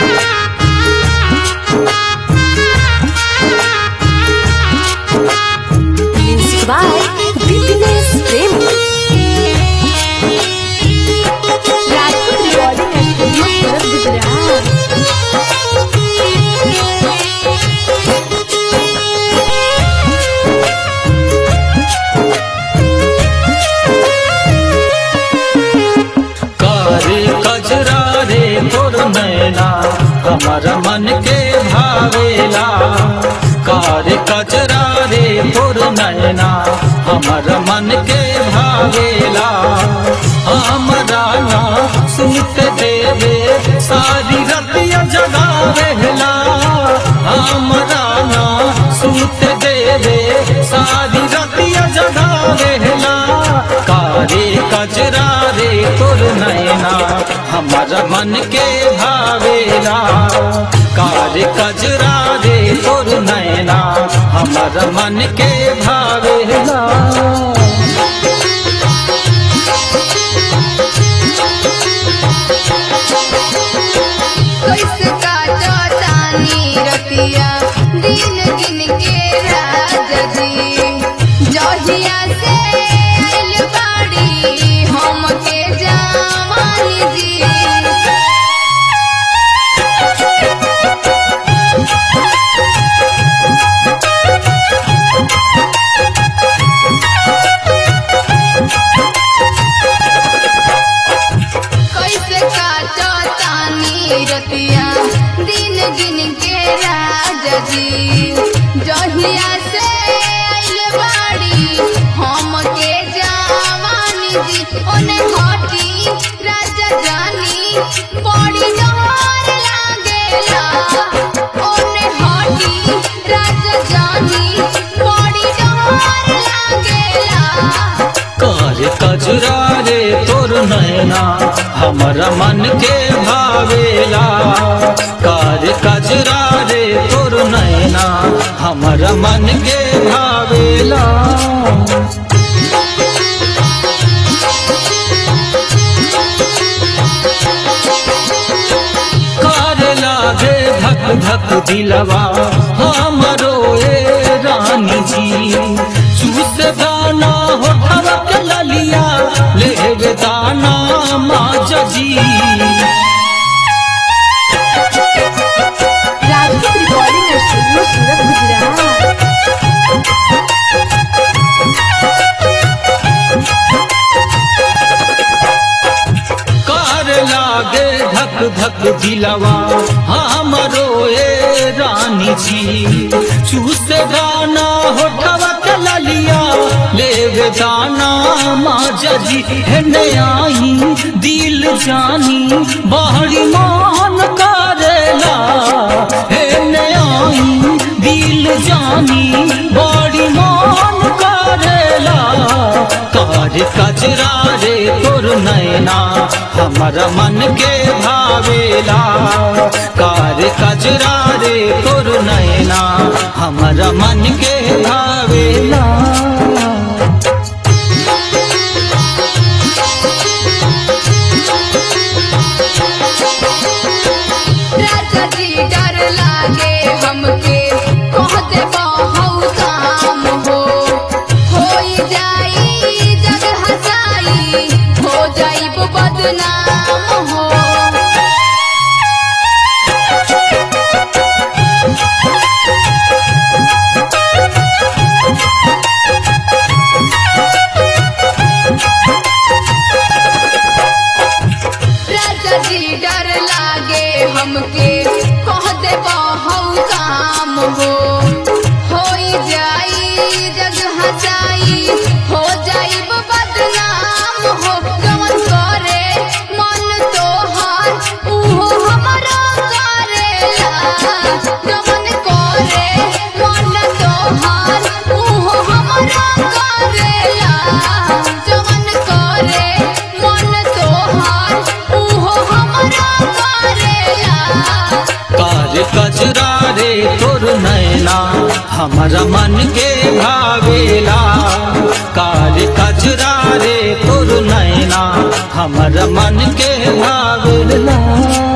Music by BTS Prem. Rajput Recording Studio, Surat, Gujarat. कारे कजरा रे तोर नैना हमर मन के भावेला कारे कजरा रे तोर नैना हमर मन के भावेला हमरा ना सुनत देवे सारी रतिया जगावेला हमरा ना सुनत देवे सारी रतिया जगावेला कारे कजरा रे तोर नैना हमर मन के भावेला कारे कजरा रे तोर नैना हमर मन के भावेला कैसे काटो तानी रतिया दिन गिन के राजा जी जहिया से आइल बाड़ी हम के जवानी जी कैसे काटो तानी रतिया दिन गिन के राजा जी जहिया से आइल बाड़ी हम के जवानी जी ओने हटी राजा जानी बड़ी जोर लागेला ओने हटी राजा जानी बड़ी जोर लागेला कार कजरा रे तोर नैना हमरा मन के भावेला कार कजरा रे तोर नैना हमरा मन के भावेला कार लागे धक धक दिलवा हमरो ए रानी जी चूस दाना होठवा के ललिया लेवे दाना माज जी Rajput Recording Studio, Surat, Gujarat. कार लागे धक धक दिलवा हमरो ए रानी जी चूस दाना होठवा के ललिया लेवे दाना माज जी हेने आई दिल जानी बाहरी मान करेला हेने आई दिल जानी बड़ी मान करेला कार कजरा रे तोर नैना हमरा मन के भावेला कार कजरा रे तोर नैना हमरा मन के भावेला राजा जी डर लागे हमके कहते बहु काम हो होई जाई जग हसाई हो जाई बदनाम हो राजा जी डर लागे हमके कह दे बहु काम हो होई जाई जग हसाई हो जाई बदनाम हो जवन करे मन तोहार उहो हमरा करेला जवन करे मन तोहार उहो हमरा करेला जवन करे मन तोहार उहो हमरा करेला कार कजरा रे तोर नैना हमरा मन के भावेला कार कजरा रे तोर नैना हमरा मन के भावेला